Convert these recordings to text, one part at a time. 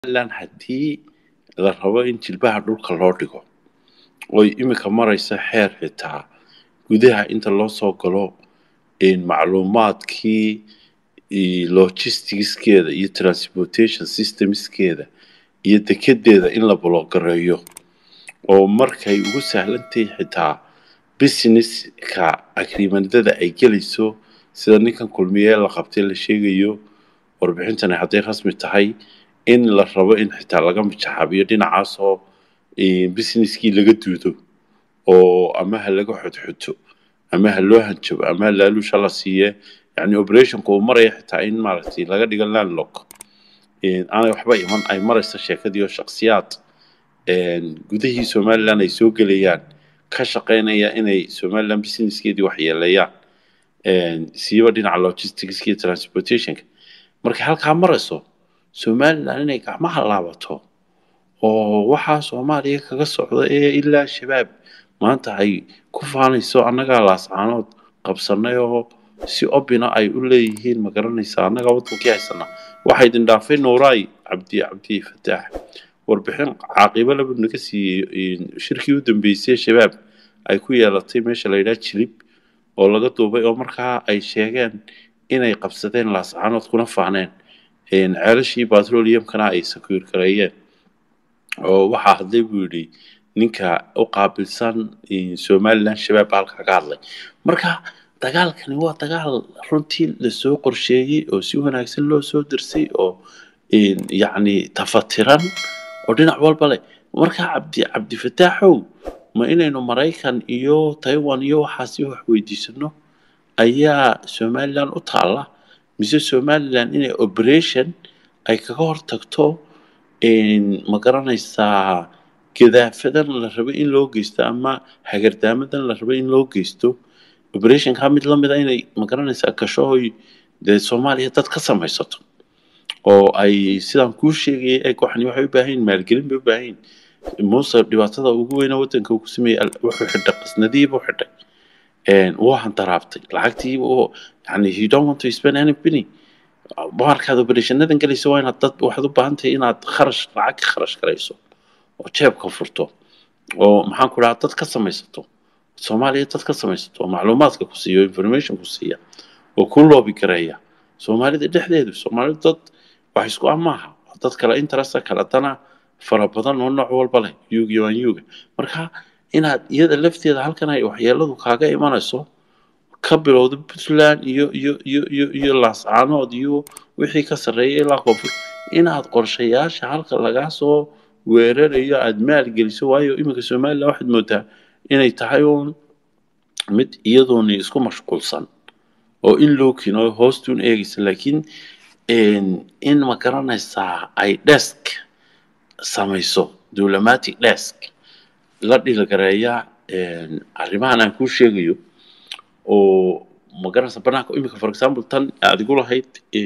somalilan haddii la rabo in jilbaha dhulka loo dhigo oy iminka maraysa xeer xitaa gudaha inta loo soo galo macluumaadkii logisticskeeda iyo transportation systemskeeda iyo dekedeeda in la bologareeyo oo markay ugu sahlantahay xitaa businesska agreementada ay gelayso sida ninkan kulmiye la qabtay la sheegayo warbixintani hadday rasmi tahay in la rabo in xitaa laga mijaxaabiyo dhinacaasoo businesskii laga duudo oo ama ha laga xodxoto ama ha loo hanjabo ama ha laaluusha la siiye yani operationka uu maraya xitaa in maaragtay laga dhigo landlock aanay waxba iman ay maraysa sheekadii oo shaksiyaad gudahii somaliland ay soo gelayaan ka shaqaynaya inay somaliland businesskeedii waxyeeleeyaan siiba dhinaca logisticska iyo transportationka markay halkaa marayso somaliland inay gacmaha laabato oo waxaa soomaaliya kaga socda ee ilaa shabaab maanta ay ku faanayso annagaa laascaanood qabsanay oo si obina ay u leeyihiin ma garanaysa annagaa waddankii haysana waxaa idin dhaafay nuuraay cabdi cabdi fataax warbixin caaqibo laba naga siiyey shirkii u dambeysay shabaab ay ku yeelatay meesha la yidhaha jilib oo laga duubay oo markaa ay sheegeen inay qabsadeen laascaanood kuna faaneen ceelashii batroliyamkana ay sakuur gareeyeen oo waxaa hadlay buu yidhi ninka u qaabilsan somaliland shabaab halka ka hadlay marka dagaalkani waa dagaal runtii lasoo qorsheeyey oo si wanaagsan loo soo dirsay oo yacni tafatiran oo dhinac walba leh marka cabdi cabdifataaxow ma inaynu maraykan iyo taiwan iyo waxaasi wax weydiisano ayaa somaliland u taalla mise somaliland inay operation ay kaga hortagto ma garanaysaa gadaafadan la rabo in loo geysto ama hagardaamadan la rabo in loo geysto operationka mid lamida inay ma garanaysaa gashohoy dee soomaaliya dad ka samaysato oo ay sidaan kuu sheegayay eeg waxani waxay u baahan yihin maalgelin bay u baahan yihin muuse dhibaatada ugu weyna waddanka uu ku sameeyey wuxuu xidhay qasnadiiba u xidhay wuu hantaraabtay lacagtii yani you don't want to spend any penny markaad operatiinadan galayso waa inaad dad waxaad u baahan tahay inaad kharash lacag ka kharash garayso oo jeebka furto oo maxaan ku dhahaa dad ka samaysato soomaaliya dad ka samaysato oo macluumaadka ku siiya oo information ku siiya oo ku loobi gareeya soomaalida dhexdeedu soomaalidu dad wax isku ah maaha dad kale interesta kale dana fara badan oo nooc walba leh yugi waan yuga marka inaad iyada lafteeda halkan ay waxyeeladu kaaga imanayso ka bilowda puntland iyo iyo iyo iyo iyo laascaanood iyo wixii ka sarreeya ilaa koonfur inaad qorshayaasha halka lagaa soo weerarayo aada maalgeliso waayo iminka somaliland waxaad moodaa inay tahay uun mid iyadooni isku mashquulsan oo in loo kino hoostuun eegaysa laakiin in ma garanaysaa ay desk samayso diplomatic desk la dhilgareeya arrimahan aan kuu sheegayo oo ma garanaysa banaanka imika for example tan aad igu lahayd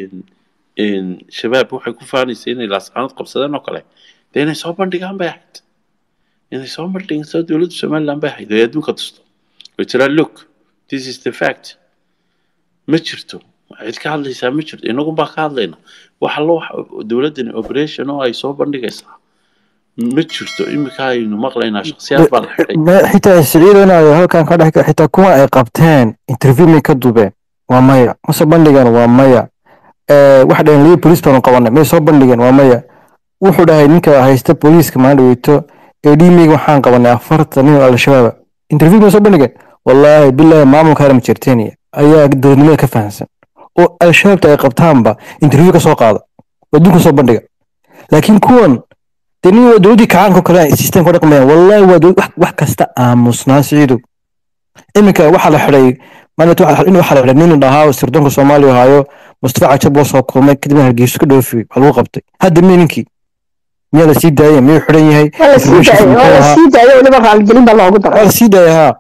shabaab waxay ku faanaysa inay laascaanood qabsadeen oo kale dee inay soo bandhigaan bay ahayd inay soo bandhigaan soo dowladda somaliland bay ahayd oo adduunka tusto way tiraa look this is the fact ma jirto cid ka hadlaysaa ma jirto inagun baa ka hadlayna waxa lo dowladdani operation oo ay soo bandhigaysaa ma jirto iminka aynu maqlaynaa shaksiyaad baa la xidhay xitaa siciidanayo halkan ka dhex xitaa kuwa ay qabteen interview may ka dubeen waa maya ma soo bandhigeen waa maya waxa dhaheen lii police baanu qabanay may soo bandhigeen waa maya wuxuu dhahay ninka haysta booliiska maalin dhaweyto ee dhiimeyga waxaan qabanay afartan nin oo al-shabaaba interview may soo bandhigeen wallaahi bilaahi maamulka haram jertenia ayaa dowladnimada ka fahamsan oo al-shabaabta ay qabtaanba interview ka soo qaada oo adduunka soo bandhiga laakiin kuwan dee nin waa dowladdii kacaanka oo kale systemka dhaqmayaan wallaahi waa dowlad wax kasta aamusnaa siciidow iminka waxaa la xidhay maalinta in waxaa la xidhay nin dhahaa sirdoonka soomaaliya haayo mustafa cajab loo soo kulmay kadibna hargeyso ka dhoofiyey waa lagu qabtay hadda miya ninkii miyaa la sii daayay miyuu xidhan yahay waa la sii daayay weliba raaligelin baa loogu daray waa la sii daayay haa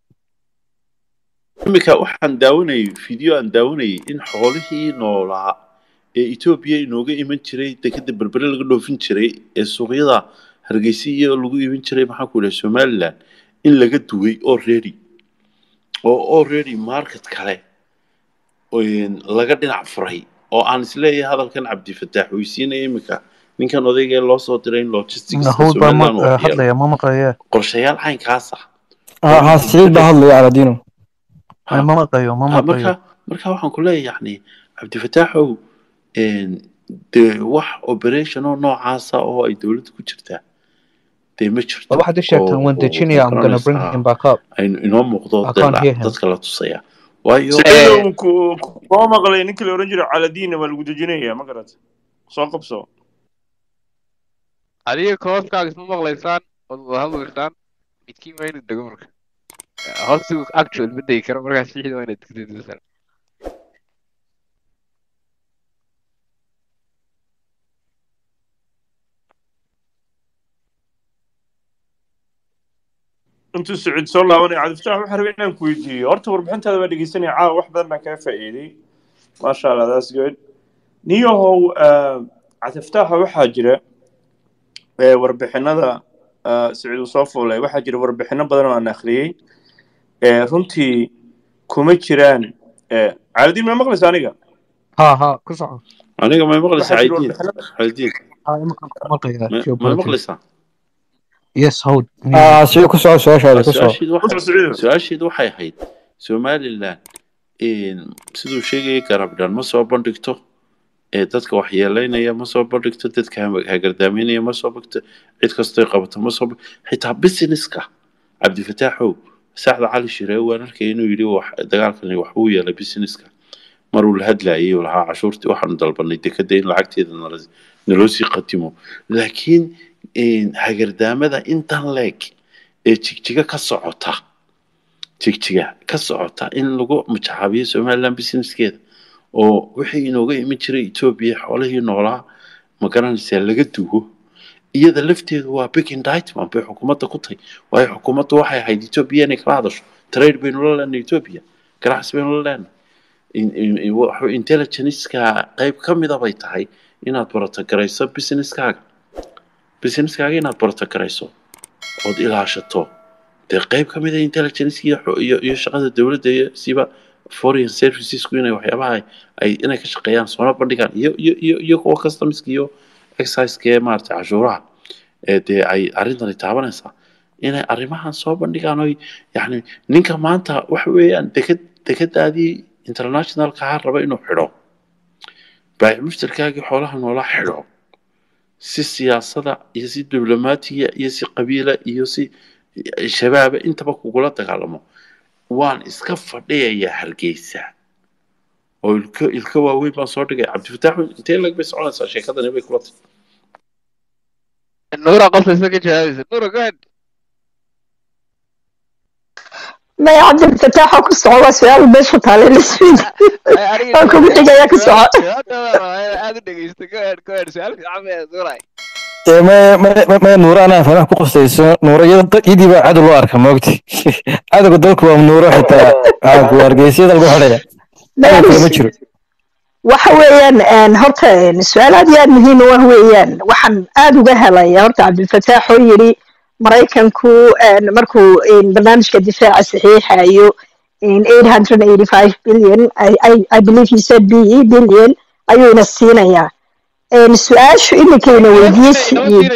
iminka waxaan daawanayay video aan daawanayay in xoolihii noolaa ee etoobiya inooga iman jiray dekeda berbere laga dhoofin jiray ee suuqyada hargeysa iyo lagu iman jiray maxaan ku idhaha somaliland in laga duway already oo already market kale laga dhinac furay oo aan isleeyahay hadalkan cabdifataax weysiinaya iminka ninkan odaygee loo soo diray in logistics nahuud baa ma somaliland uu waxyeelo hadlaya ma maqlaya qorshayaal caynkaas ah ha ha siciid baa hadlaya aladino Ay, ma maqlayo ma Ha, maqlayo marka marka waxaan ku leeyahay yani cabdifataaxow een, dee wax operation oo noocaasa oo ay dowladda ku jirtaa dee ma jirto Waa waxaad u sheegtaan oo- waan oo- dejinaya oo I'm gonna bring garanaysaa him back up aynu inoo muuqdo I dee can't la- hear him. dadka la tusaya waayo siciidow ku- ku- kuma maqlay ninkii la oran jiray caladiinna waa lagu dejinaya ma garat soo qabso adiga kooskaaga isma maqlaysaan ood wada hadlaysaan midkiin waa inuu dego marka hoostu actual ma degi karo markaas sixid waa inaad degdegdasaan intuu siciid soo laabanaya cabdifataax waxaan rabay inaan ku weydiiyo horta warbixintaada waa dhegeysanaya caawa wax badan baan kaga faa'iiday maasha allah that's good niyahow ah, cabdifataaxa waxaa jira eh, warbixinada ah, siciid uu soo fuulay waxaa jira warbixino badan oo aan akhriyey Eh, runtii kuma jiraan eh, caaladiin ma maqlaysa aniga ha ha ku soco aniga may maqlaysaa waxaa jira caydiin warbixino caydiin ha imankan ku maqlaya ma- may geopolitics maqlaysaa yes hold ha siciid ku soco su-aashaada ku soco su-aasheedu waxay Siciidow. su-aasheedu waxay ahayd somaliland een, siduu sheegayay garabdhan ma soo bandhigto ee dadka waxyeeleynaya ma soo bandhigto dadka ha- hagardaameynaya ma soo bandhigto cid kastoy qabato ma soo bandhigto xitaa businesska cabdifataaxow saacda cali shiree waan arkay inuu yidhi wax dagaalkani wax uu yeelay businesska maruu la hadlayay uu lahaa cashuurtii waxaanu dalbanay dekada in lacagteeda nala- naloo sii qatimo laakiin een, hagardaamada intan leeg ee jigjiga ka socota jigjiga ka socota in lagu majacaabiyo somaliland businesskeeda oo wixii inooga iman jiray etoobiya xoolihii noolaa ma garanaysaa laga duwo iyada lafteedu waa big indictment bay xukuumadda ku tahay waayo xukuumaddu waxay ahayd etoobiya inay kala hadasho trade baynu la leenahay etoobiya ganacsi baynu la leenahay in- in- in- wuxuu intelligenceka qayb ka mida bay tahay inaad borotogarayso businesskaaga businesskaaga inaad borotogarayso ood ilaashato dee qayb ka mid a intelligence iyo xo- iyo iyo shaqada dowladda iyo siba foreign servicesku inay waxyaabaha ay- ay inay ka shaqeeyaan soona bandhigaan iyo iyo iyo iyo kuwa customska iyo exciseka ee maaragtay cashuuraha ee dee ay arrintani taabanaysaa inay arrimahan soo bandhigaan oy yacni ninka maanta waxa weeyaan deked dekadaadii internationalka ha raba inuu xidho baayic mushtarkaagii xoolaha noola xidho si siyaasada iyo si diblomaatiga iyo si qabiila iyo si shabaaba intaba kugula dagaalamo waan iska fadhiyayaa hargeysa oo ilka ilka waaweyn baan soo dhigay cabdifataax intee lag bay soconaysaa sheekadani bay kula tahay nuura qofka isma ka jawaabaysa nuura go ahead maya cabdilfataaxa ku soco waa su-aal meesha taale lisfiid Ay, aniga Waan kugu xigayaa ku soco. jawaabta waa rabaa inaad aad u dhegeysto go ahead go ahead su-aal fiican bay nuuray Ee, ma- ma- ma- ma nuuro anaa fanax ku qustayso nuuro iyada dad- iyadii baa cadow loo arka moogti cadowga dalku waa nuuro xitaa aagu hargeysyada lagu xidhaya cadow kale ma jiro waxa weeyaan een, horta een, su-aal aad iyo aad muhiim u ah weeyaan waxaan aad uga helaya horta cabdilfataax oo yidhi maraykanku een, markuu een, barnaamijka difaaca saxiixayo in 885 billion I, I, I believe he said BE billion ayuuna siinayaa een, su-aashu iminkayna weydiiyey siciid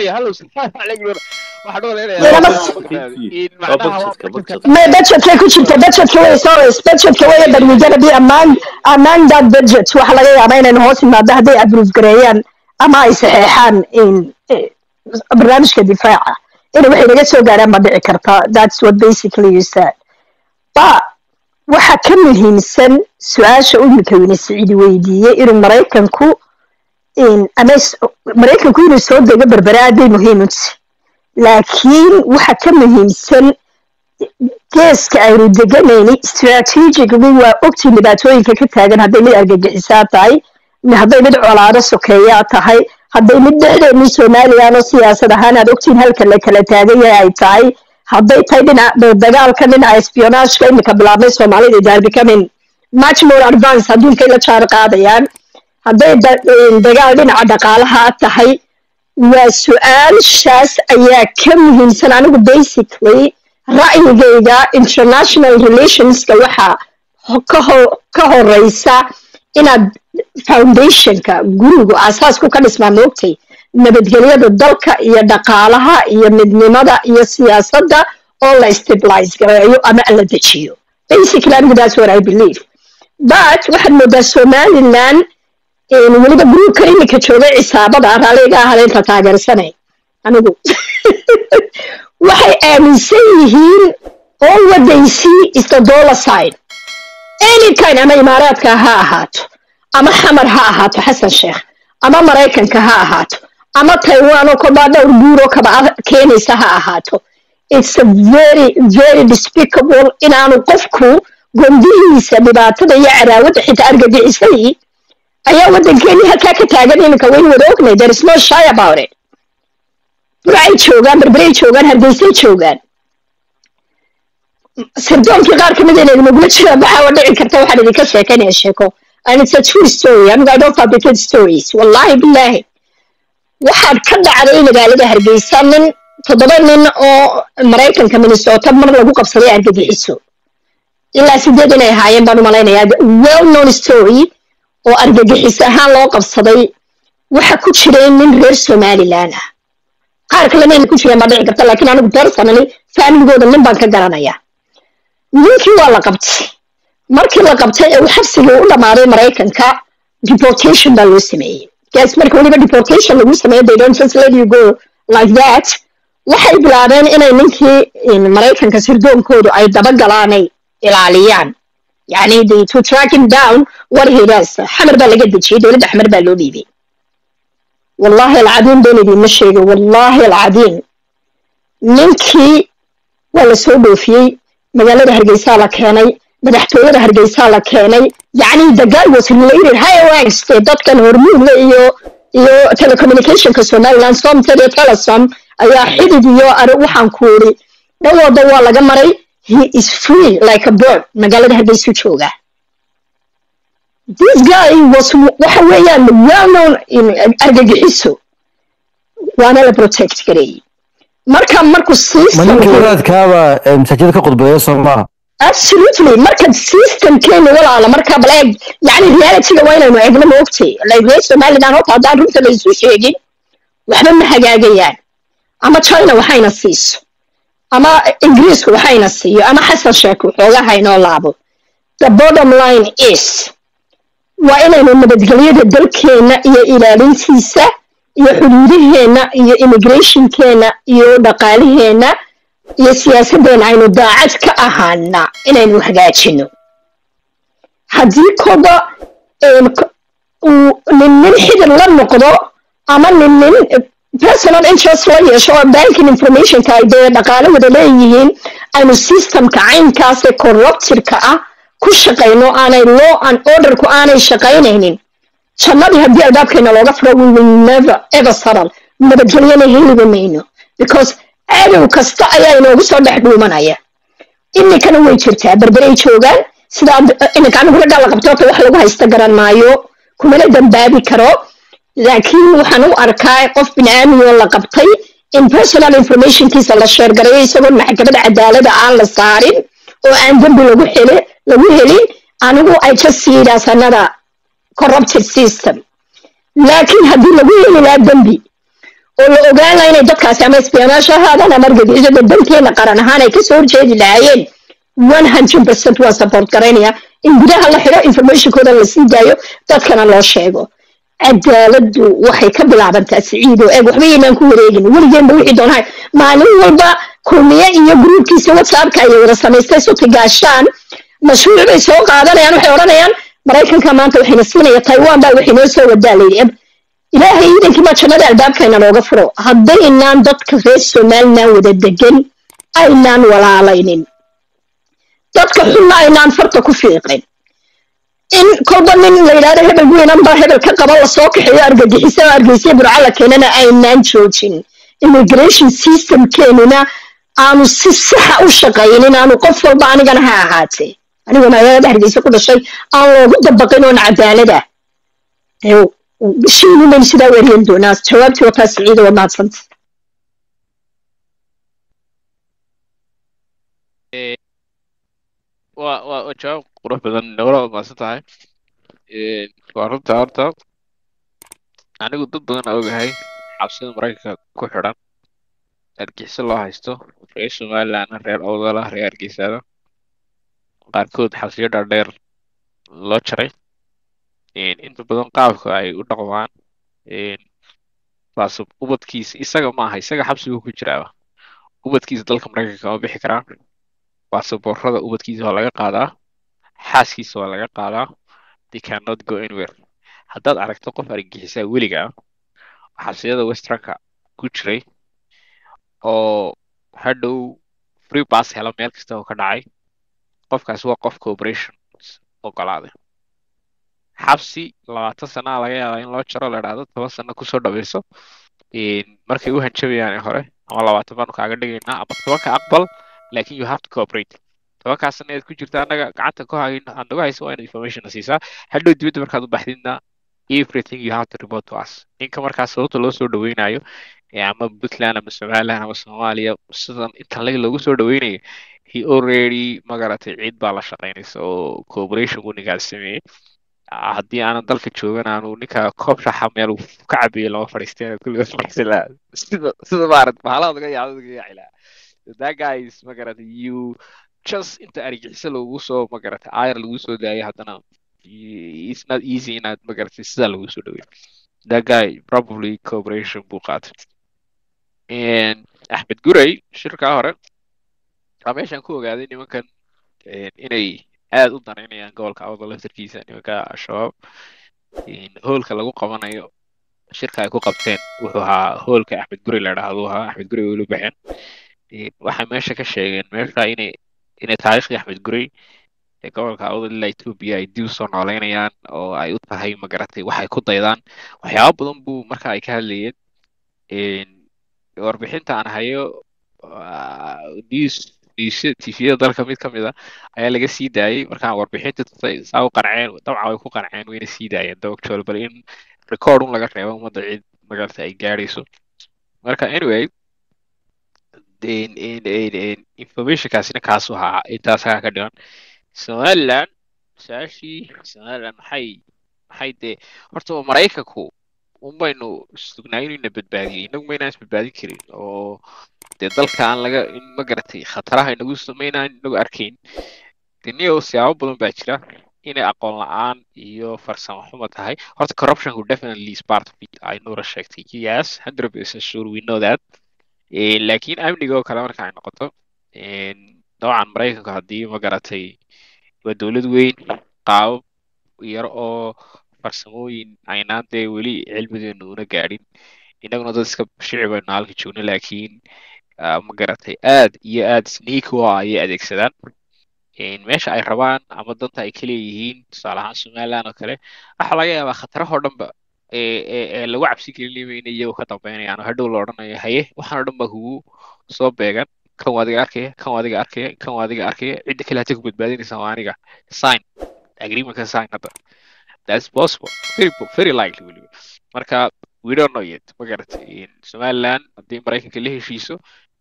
Waa budgetka, budgetka. ما budgetkay ku jirta budgetka way sorry budgetka way but we gonna be among among that budget waxa laga yaabaa inaynu hoos imaado hadday approve gareeyaan ama ay saxeexaan in eh, barnaamijka difaaca in waxay naga soo gaaraan ma dhici karta that's what basically you said but waxa ka muhiimsan su-aasha uu imika siciidi weydiiyey inuu maraykanku in ama s- maraykanku inuu soo dego berbere aad bay muhiim u tahay laakiin waxa ka muhiimsan geeska aynu deganayni strategically waa ogtiin dhibaatooyinka ka taagan hadday mid argagixisaa tahay hadday mid colaado sokeeyaa tahay hadday mid dhexdeennii somalilan oo siyaasad ahaan aad ogtiin halka la kala taagan yahay ay tahay hadday tahay dhinaca dagaalka dhinaca espionageka imika bilaabmay soomaalida they are becoming much more advanced adduunkay la jaar qaadayaan hadday da- dagaal dhinaca dhaqaalaha tahay waa su-aashaas ayaa ka muhiimsan anigu basically ra'yigayga international relationska waxaa ho- ka ho- ka horeysa inaad foundationka gurigu asaasku ka dhismaa moogtay nabadgelyada dalka iyo dhaqaalaha iyo midnimada iyo siyaasadda oo la stabilize gareeyo ama la dejiyo basically anigu that's what I believe but waxaad moodaa somaliland weliba gruubka iminka joogay cisaabada raalliga ahada inta taageersanay anigu waxay aaminsan yihiin all what they see is the dollar side anytime ama imaaraadka ha ahaato ama xamar ha ahaato xasan sheekh ama maraykanka ha ahaato ama taiwan oo kolbaa dhowr buuro kaba keenaysa ha ahaato it's a very very despicable inaanu qofku gondihiisa dhibaatada iyo cadaawadda xitaa argagixisadii ayaa waddankeennii halkaa ka taagan iminka waynu wada ognay there is no shy about it burcay joogaan berberay joogaan hargeysay joogaan sirdoonkii qaar kamid a inagula jira maxaa dhici karta waxaan idinka sheekaynaya sheeko and it's a true story anigu i don't fabricate stories wallahi billahi waxaad ka dhacday magaalada hargeysa nin toddoba nin oo maraykanka minnesota mar lagu qabsaday argagixiso ilaa sideed inay ahaayeen baan u malaynayaa well known story oo argagixis ahaan loo qabsaday waxa ku jiray nin reer somaliland ah qaar kalena inay ku jireen baa dhici karta laakiin anigu personally familigooda nin baan ka garanayaa ninkii waa la qabtay markii la qabtay ee uu xabsigii u dhammaaday maraykanka deportation baa loo sameeyey gas marka weliba deportation lagu sameeyo they don't just let you go like that waxay bilaabeen inay ninkii maraykanka sirdoonkoodu ay dabagalaanay ilaaliyaan yani the to track him down what he does xamar baa laga dejiyey dowladda xamar baa loo dhiibay wallahi alcadiim been idiinma sheegay wallahi alcadiim ninkii waa la soo dhoofiyey magaalada hargeysaa la keenay madaxtooyada hargeysaa la keenay yacni the guy was related high dee dadkan hormuudla iyo iyo telecommunicationka somaliland somted iyo telesom ayaa xidid iyo ari waxaan ku iri dhan walba waa laga maray he is free like a bird magaalada hargeysu jooga this guy was waxa weeyaan well known argagixiso waana la protect gareeyey marka markuu ma ninka system wadaadkaaba masaajida ka khudbeeya soo maaha absolutely marka systemkeenu walaala marka bal eeg yani realityga waa inaynu eegno ma ogtay like reer somaliland horta haddaan runta la isu sheegin waxba ma hagaagayaan ama china waxayna siiso ama ingiriisku waxayna siiyo ama xasan sheek waxooga haynoo laabo the bottom line is waa inaynu nabadgelyada dalkeena iyo ilaalintiisa iyo xuduudaheena iyo immigrationkeena iyo dhaqaalaheena iyo siyaasaddeena aynu daacad ka ahaana inaynu hagaajino haddii koba uu nin nin xidid la noqdo ama nin nin personal interest la yeesho oo banking informationka ay dee dhaqaale wada leeyihiin aynu systemka caynkaasee corruptirka ah ku shaqayno aanay law and orderku aanay shaqaynaynin jannadii haddii albaabkeena looga furo we will never ever settle nabadgelyana heliba mayno because cadow kasta ayaa inoogu soo dhex dhuumanaya iminkana way jirtaa berberay joogaan sida iminka anigu raggaa la qabto horta wax lagu haysta garan maayo kumana dambaabi karo laakiin waxaan u arkaa qof bini'aamiyoo la qabtay in personal informationkiisa la sheergarayo isagoo maxkamad cadaalada aan la saarin oo aan dembi lagu hele lagu helin anigu i just see it as another corrupted system laakiin haddii lagu heli lahaa dembi oo la ogaan lahaa inay dadkaasi ama isbiyanaasha ahaadaan ama argagixisada danteena qaran ahaan ay kasoo horjeedi lahaayeen one hundred percent waa support garaynaya in gudaha la xidho informationkooda la sii daayo dadkana loo sheego cadaaladdu waxay ka bilaabantaa siciid oo eeg waxba yaynaan ku wareegin weligeenba wixii doonahay maalin walba kulmiye iyo gruubkiisa whatsappka ayay wada samaystay suti gaashaan mashruuc bay soo qaadanayaan waxay odhanayaan maraykanka maanta waxayna siinaya taiwan baa waxay noo soo wadaa layidhi ilaahay ciidankii baa jannada albaabkayna looga furo haddaynaan dadka reer somaliland wada degan aynaan walaalaynin dadka xunna aynaan farta ku fiiqin in kolba nin la yidhahdo hebel weynan baa hebel ka qaba lasoo kaxeeyo argagixisa oo argeysiya burca la keenana aynaan joojin immigration systemkeenuna aanu si saxa u shaqaynin aanu qof walba anigana ha ahaatee aniga magaalada hargeysa ku dhashay aan loogu dabaqin oon cadaalada bishiinu baynu sidaa weeriyan doonaa jawaabtii wataa siciida waa mahadsanta waa waa waa jawaab qurux badan nagala mahadsan tahay waa runta horta anigu dad badan aa ogahay xabsida maraykanka ku xidhan argixisyo loo haysto reer somalilandna reer owdala reer hargeysaada qaarkood xabsiyo dhaadheer loo jaray Een, inta badan qaabka ay u dhaqmaan een, baase ubadkiisa isaga maaha isaga xabsigu ku jiraaba ubadkiisa dalka maraykanka ma bixi karaan baasaboorada ubadkiisa waa laga qaadaa xaaskiisa waa laga qaadaa they cannot go anywhere haddaad aragto qof argagixisaa weliga ah oo xabsiyada westernka ku jiray oo hadhow free pass hela meel kasta oo ka dhacay qofkaasi waa qof cooperation ogolaaday xabsi labaatan sanaa laga yaabaa in loo jaro la idhaahdo toban sano kusoo dhaweyso Een, markay u hanjabayaan ee hore ama labaatan baanu kaaga dhigaynaa ama tobanka aqbal laakin you have to cooperate tobankaas sana eed ku jirta annaga gacanta ku hayn aan nagu hayso waa inaad information na siisaa hadhow dibadda markaad u baxdidna everything you have to report to us ninka markaas sababta loo soo dhaweynayo ee ama puntland ama somaliland ama soomaaliya sidan intan lag loogu soo dhaweynayo he already magaratay cid baa la shaqaynaysa oo cooperation buu ninkaas sameeyey Ah, haddii aanan dalka joogan aanu ninka koob shaxa meel uu ka cabeeyey lama fadhiisteen kulliga fadhiisan lahaa sida sida maarat bahalaha laga yaabo laga yaaci lahaa that guy is magaratay you just inta argixisa lagu soo magaratay ayar lagu soo daayo haddana y- it's not easy inaad magaratay sidaa lagu soo dhaweeyo that guy probably cooperation buu qaatay And axmed guray shirkaa hore waa meeshaan ku ogaaday nimankan een, inay aad u danaynayaan gobolka awda laftarkiisa nimanka al-shabaab Een, hoolka lagu qabanayo shirka ay ku qabteen wuxuu ahaa hoolka axmed guri la idhaahdo ahaa axmed guri way ula baxeen Een, waxay meesha ka sheegeen meesha inay inay taariikhdii axmed guri ee gobolka awda ilaa etoobiya ay dib usoo nooleynayaan oo ay u tahay magaratay waxay ku daydaan waxyaabo badan buu marka ay ka hadlayeen Een, warbixinta aan hayo ah, news news- tviyada dalka mid ka mid a ayaa laga sii daayay markaan warbixinta tusay saa u qanceen dabcan way ku qanceen wayna sii daayeen dabagjool bal in record un laga reebo ummadda cid magarata ay gaadhayso marka anyway in- in- in- in- informationkaasina kaasu ahaa intaas ayaa ka dhigan somaliland su-aashii somaliland maxay maxay dee horta waa maraykanku un baynu sugnaa inuu ina badbaadiyey inagu maynaan isbadbaadin karin oo dee dalka aan laga in ma garatay khataraha inagu samaynaan inagu arkayn deniyo siyaabo badan baa jira inay aqoon la-aan iyo farsamo xumo tahay horta corruptionku definitely is part of it ay nuura sheegtay yes hundred percent sure we know that Eh, laakiin amniga oo kale marka ay noqoto een, dabcan maraykanka haddii ma garatay waa dowlad weyn qaabab yar oo farsamooyin aynaan dee weli cilmigeenu una gaadhin innaguna dad iska shicib aynu halka joogno laakiin ah, ma garatay aad iyo aad sneak u ah ayay adeegsadaan Een, meesha ay rabaan ama danta ay ka leeyihiin tusaale ahaan somaliland oo kale waxaa laga yaabaa khatarahoo dhanba ee ee ee lagu cabsi gelinayba inay iyagu ka dambeynayaan oo hadhow la odhanayo haye waxaan oo dhan baa kugu soo beegan kan waa adiga arkaya kan waa adiga arkaya kan waa adiga arkaya cidda kale hata ku badbaadinaysa waa aniga sign agreementka sign hadda that's possible very po- very likely weliba marka we don't know yet ma garatay somaliland haddii maraykanka la heshiiso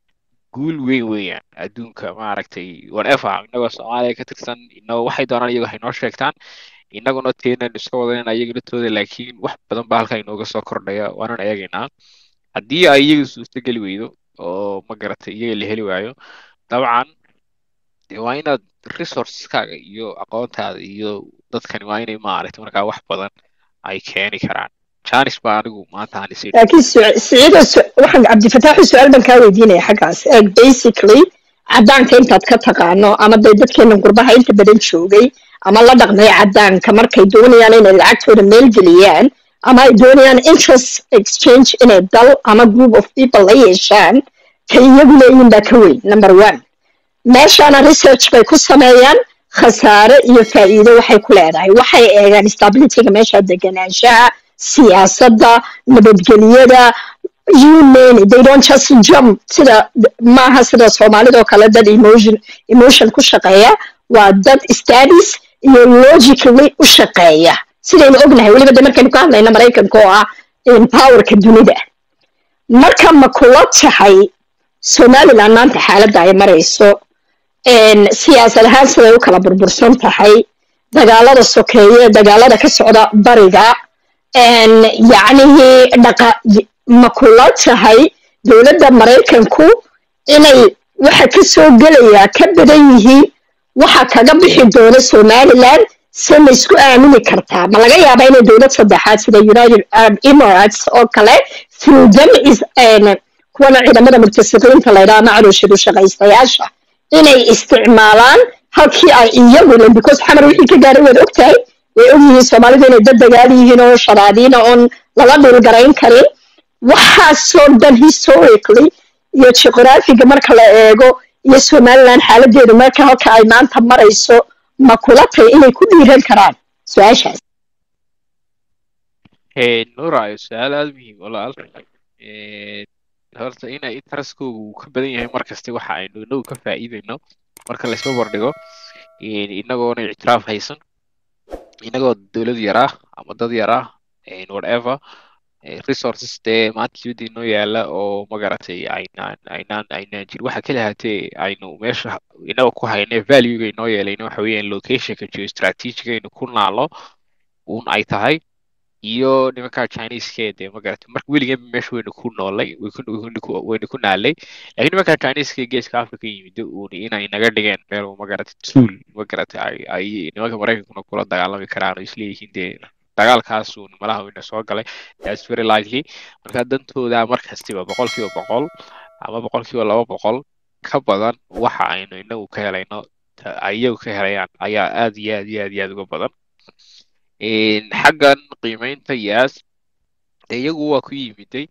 guul weyn weeyaan adduunka maaragtay whatever innagoo soomaaliya ka tirsan inagoo waxay doonaan iyago haynoo sheegtaan innaguna teenan iska wadanayna iyaga latooda laakiin wax badan baa halkaa inooga soo kordhaya waanan eegaynaa haddii ay iyaga suurtogeli weydo oo ma garatay iyaga la heli waayo dabcan dee waa inaad resourceskaaga iyo aqoontaada iyo dadkani waa inay maaragtay markaa wax badan ay keeni karaan janis baa anigu maanta aan is laakiin Su- siciido su- waxaan cabdifataaxi su-aal baan kaa weydiinaya xaggaas eeg basically caddaanka intaad ka taqaano ama dee dadkeena gurbaha inta badan joogay ama la dhaqmay caddaanka markay doonayaan inay lacagtooda meel geliyaan ama ay doonayaan interest exchange inay dal ama group of people la yeeshaan ka iyagu leeyihin baa ka weyn number one meeshaana research bay ku sameeyaan khasaare iyo faa'iido waxay ku leedahay waxay eegaan stabilityga meesha deganaanshaha siyaasadda nabadgelyada you name it they don't just jump sida maaha sida soomaalida oo kale dad emotion emotion ku shaqeeya waa dad studies iyo logically u shaqeeya sidaynu ognahay weliba de markaynu ka hadlayna maraykanka oo ah in powerka dunida marka ma kula tahay somaliland maanta xaaladda ay marayso een, siyaasad ahaan siday u kala burbursan tahay dagaalada sokeeye dagaalada ka socda bariga een, yacnihii dhaqa y- ma kula tahay dowladda maraykanku inay waxa ka soo gelayaa ka badan yihiin waxa kaga bixi doona somaliland se ma isku aamini kartaa ma laga yaabaa inay dowlad saddexaad sida united arab emirates oo kale through them is kuwana ciidamada murtasiqiinta la yidhaha macruushadu shaqaystayaasha inay isticmaalaan halkii ay iyaguna because xamar wixii ka gaaray waad ogtahay way ogyihiin soomaalidu inay dad dagaal yihiin oo sharaadiina oon lala dhulgarayn karin waxaasoo dhan historically iyo geographiga marka la eego iyo somaliland xaaladeedu marka halka ay maanta marayso ma kula tahay inay ku dhiiran karaan su-aashaas nuura su-aal aada muhiim walaal horta ina interestkoogu uu ka badan yahay markasta waxa aynu inagu ka faa'iidayno marka laysba bardhigo inagoona ictiraaf haysan inagoo dowlad yar ah ama dad yar ah whatever resources dee maanta dibadda inoo yaala oo magaratay aynaan aynaan aynaan jir waxa kala hatee aynu meesha inaga ku hayne valuega inoo yeelayna waxa weeyaan locationka geostrategiga aynu ku naalo un ay tahay iyo nimanka chineseke dee magaratay marka weligeeba meesha waynu ku noolay waynu ku naalay lakiin nimanka chineseke geeska africa yimid un inay naga dhigeen meel magaratay tool magaratay ay ay nimanka maraykankuna kula dagaalami karaan oo isleeyihiin dee dagaalkaasu malaha wayna soo galay that's very likely marka dantooda markastiba boqolkiiba boqol ama boqolkiiba laba boqol ka badan waxa aynu inagu ka helayno iyagu ka helayaan ayaa aad iyo aad iyo aad iyo aad uga badan xaggan qiimeynta yaas iyagu waa ku yimiday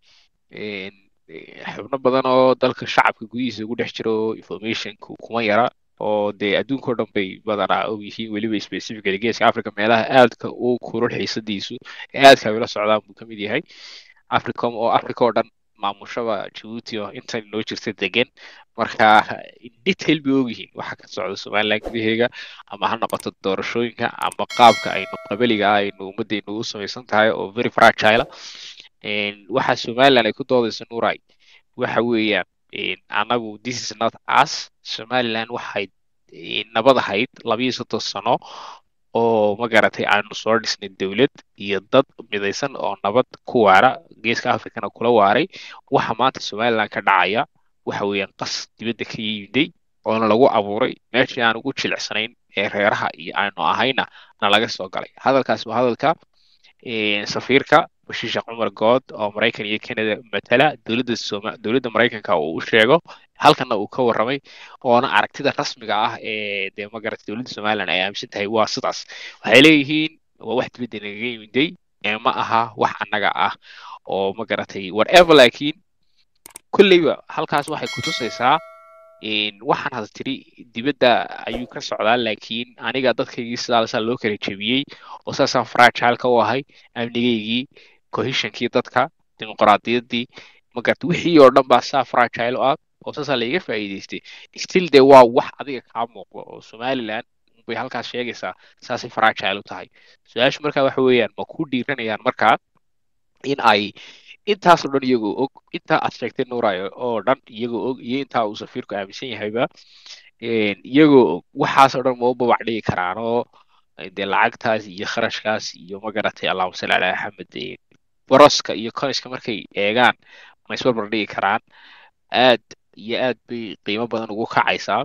xubno badan oo dalka shacabka gudihiisa ugu dhex jiro informationku kuma yara oo dee adduunka o dhan bay badanaa og yihiin weliba specifically geeska africa meelaha aadka u kulul xiisadiisu ee aadka ay ula socdaan buu ka mid yahay africom oo africa oo dhan maamushaba jabuuti oo intan noo jirta degan marka detail bay ogyihiin waxa ka socda somaliland gudaheega ama ha noqoto doorashooyinka ama qaabka aynu qabaliga ah aynu ummaddeenu u samaysan tahay oo very fragile waxa somaliland ay ku doodayso nuuray waxa weeyaan anagu this is not us somaliland waxay nabad ahayd labiyo soddon sano oo magaratay aanu soo dhisnay dowlad iyo dad midaysan oo nabad ku waara geeska africana kula waaray waxa maanta somaliland ka dhacaya waxa weeyaan qas dibadda ka yimiday oona lagu abuuray meeshii aan ugu jilicsanayn ee reeraha iyo aanu ahayna na laga soo galay hadalkaas waa hadalka safiirka bashiisha cumar good oo maraykan iyo canada matala dowladda soma dowladda maraykanka uu u sheego halkana uu ka warramay oona aragtida rasmiga ah ee dee magarata dowladda somaliland ay aaminsan tahay waa sidaas waxay leeyihiin waa wax dibadda nagaga yimiday ee ma aha wax annaga ah oo magaratay whatever laakiin kolleyba halkaas waxay kutusaysaa waxaan hada tiri dibadda ayuu ka socdaa laakiin aniga dadkaygii sidaasaa loo kala jebiyey oo saasaan fragileka u ahay amnigaygii cohesionkii dadka dimuqraadiyaddii magarta wixii oo dhan baa saa fragile u ah oo saasaa laiga faa'iidaystay still dee waa wax adiga kaa muuqda oo somaliland bay halkaas sheegaysaa saasay fragile u tahay su-aashu markaa waxa weeyaan ma ku dhiiranayaan markaa in ay intaasoo dhan iyagoo og intaa aad sheegtay nuurayo oo dhan iyagoo og iyo intaa uu safiirku aaminsan yahayba iyagoo og waxaasoo dhan ma u babac dhigi karaan oo dee lacagtaas iyo kharashkaas iyo magaratay allahuma salli calaa axmed boroska iyo coniska markay eegaan ma isbarbar dhigi karaan aad iyo aad bay qiimo badan ugu kacaysaa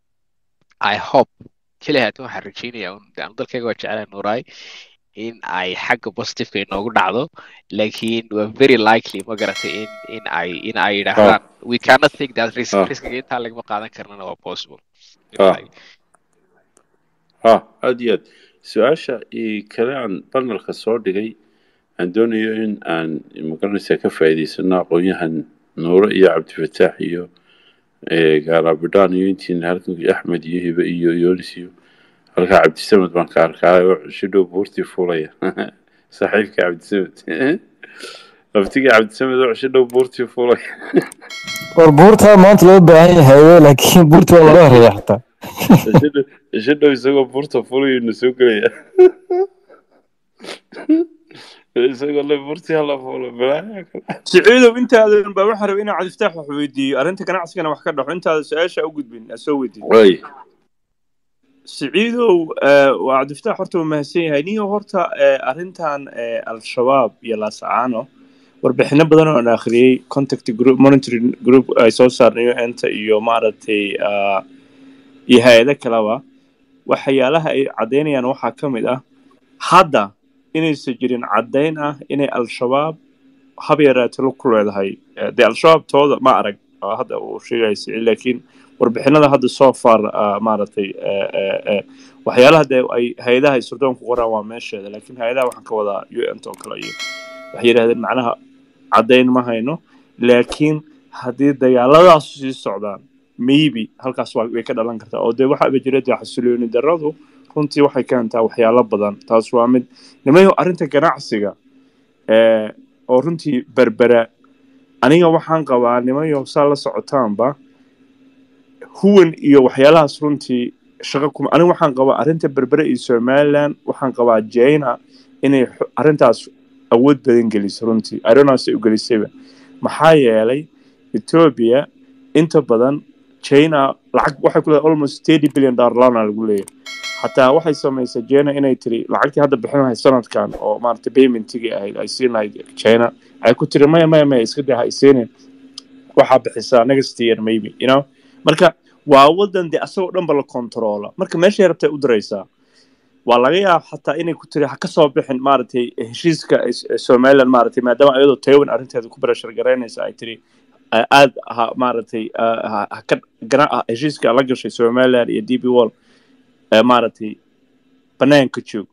i hope keli haatan waxaan rajeynaya anu dalkayga waa jeclaa nuuraay in ay xagga positiveka inoogu dhacdo laakiin waa very likely ma garatay in in ay in ay yidhaahdaan we cannot take that risk riskiga intaa lagama qaadan karnana waa possible ha aad iyo aad su-aasha kale aan banalka soo dhigay aan doonayo in aan magaranaysaa ka faa'iidaysano aqoon-yahan nuuro iyo cabdifataax iyo gaarabidhaan iyo intiina halkan axmed iyo hibe iyo yonis iyo halkaa cabdisamed baan ka arkaayo shidhow buurtii fuulaya saaxiibka cabdisamed laftigii cabdisamed oo shidhow buurtii fuulaya war buurtaa maanta loo baahan yahay laakiin buurtii waa laga horeeya xataa shidhow isagoo buurta fuulayo na soo gelaya isagoo le buurtii hala fuulo balaayaa kale siciidow intaadan baa waxaan rabay inaan cabdifataax wax weydiiyo arrinta ganacsigana wax ka dhaxo intaada su-aasha u gudbin aa soo weydiin way siciidow waa cabdifataax horta waa mahadsan yahay niyo horta arrintan al-shabaab iyo laasacaano warbixino badan oo aan akhriyey contact group monitoring group ay soo saarnayo enta iyo maaragtay ah, iyo hay-ado kaleba waxyaalaha ay caddaynayaan waxaa ka mid ah hadda inaysan jirin caddayn ah inay al-shabaab hab yaraatilo ku leedahay Eh, dee al-shabaab tooda ma arag oo hadda uu sheegaya siciid laakiin warbixinada hadda so far ah, maaragtay eh, eh, eh, waxyaalaha dee ay hay-adaha ay surdoon ku qoraan waa meesheeda laakiin hay-adaha waxaan ka wadaa u n t oo kale iyo waxay yidhahdeen macnaha caddayn ma hayno laakiin haddii dagaaladaas sii socdaan maybe halkaas waa- way ka dhalan kartaa oo dee waxaaba jira dee xasilooni darradu runtii waxay keentaa waxyaalo badan taas waa mid nimayo arrinta ganacsiga eh, oo runtii berbera aniga waxaan qabaa nimayo saa la socotaanba huwan iyo waxyaalahaas runtii shaqo kuma aniga waxaan qabaa arrinta berbere iyo somaliland waxaan qabaa china inay xu- arrintaas awood badan geliso runtii aronaas ay u gelisayba maxaa yeelay ethiopia inta badan china lacag waxay ku leedahay almost thirty billion dollar lana lagu leeyahay xataa waxay samaysay china inay tiri lacagtii hadda bixin lahayd sanadkan oo maaragtay paymentigii ahayd ay siin lahayd china ay ku tiri maya maya maya iska daa ha isiinin waxaa bixisaa next year maybe you know marka waa wadan dee asagoo dhanba la kontroola marka meeshay rabtay u diraysaa waa laga yaaba xataa inay ku tiri ha ka soo bixin maaragtay heshiiska is- somaliland maaragtay maadaama iyadoo taiwan arrinteeda ku barashar garaynaysa ay tiri a- aad ha maaragtay ah, ha- ha ka gana- ah, heshiiska la gashay somaliland iyo d b wall ee maaragtay banaanka joog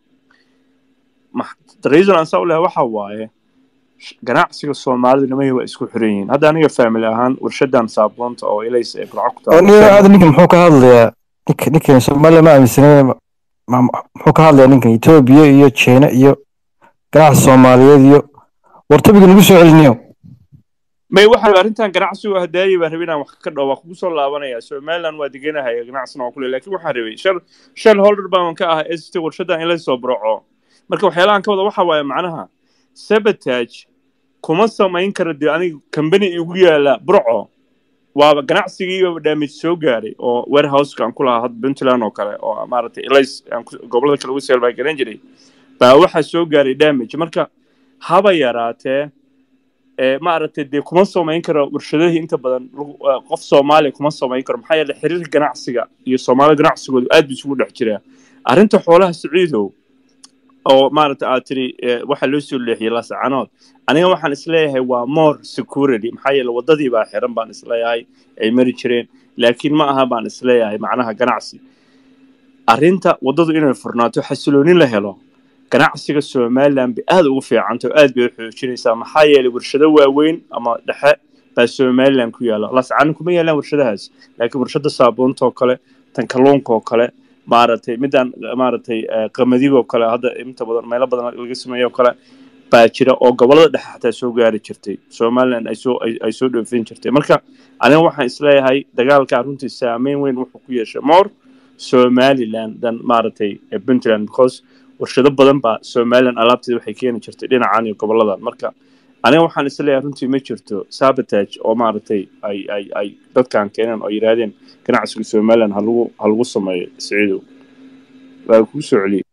Ma- the reason aan saa u lehay waxa waaye ganacsiga soomaalidu nimahi waa isku xiran yihiin hadda aniga family ahaan warshadan saabuunta oo ilays ee burco ku oo nin taalo aad ninkan muxuu ka hadlayaa ninka ninkan Soomaaliya ma aaminsanay muxuu ka hadlayaa ninkan Ethiopia iyo China iyo ganacsi Soomaaliyeed iyo wartabiga nagu soo celiniyo may waxa arrintan ganacsigu hadaayay baan rabay inaan wax ka dhaw waa kugu soo laabanaya somaliland waa deganahay ganacsina waa kule laakiin waxaan rabay shal shal holder baan ka ahaa st warshadan in la soo burco marka waxyaalahan ka wada waxa waaye macnaha sabotage kuma samayn karo dee aniga company igu yaala burco waaba ganacsigiiba damage soo gaaray oo warehouseka aan ku lahaa hadda puntland oo kale oo maaragtay ilays aan ku- gobollada kale ugu seel baa garan jiray baa waxaa soo gaaray damage marka haba yaraatee ee maaragtay dee kuma samayn karo warshadahii inta badan lagu- eh, qof soomaaliya kuma samayn karo maxaa yeelay xiriirka ganacsiga iyo soomaalida ganacsigoodu aad buu isugu dhex jiraa arrinta xoolaha saciidow oo maaragta aad tiri eh, waxaa loo soo leexiyey lasacanood aniga waxaan isleeyahay waa more security maxaa yeele wadadii baa xiran baan isleeyahay ay mari jireen laakiin ma aha baan isleeyahay macnaha ganacsi arrinta wadadu inay furnaato xasiloonin la helo ganacsiga somaliland bay aad ugu fiicanta oo aad bay u xoojinaysaa maxaa yeelay warshado waaweyn ama dhexe baa somaliland ku yaala lascano kuma yaalaan warshadahaas laakiin warshada saabuunta oo kale tan kalluunka oo kale maaragtay midaan maaragtay eh, qamadiga oo kale hadda inta badan meelo badan laga sameeyo oo kale baa jira oo gobolada dhexe xataa soo gaari jirtay somaliland ay soo ay ay soo dhoofin jirtay marka aniga waxaan isleeyahay dagaalkaa runtii saameyn weyn wuxuu ku yeeshay more somaliland dan maaragtay eh, puntland because warshado badan baa somaliland alaabteeda waxay keeni jirtay dhinacan iyo goboladan marka aniga waxaan isleeyahay runtii ma jirto sabotage oo maaragtay ay ay ay dadkan keeneen oo yidhaahdeen ganacsiga somaliland ha lagu ha lagu sameeyo siciidow waa kuu soo celiyey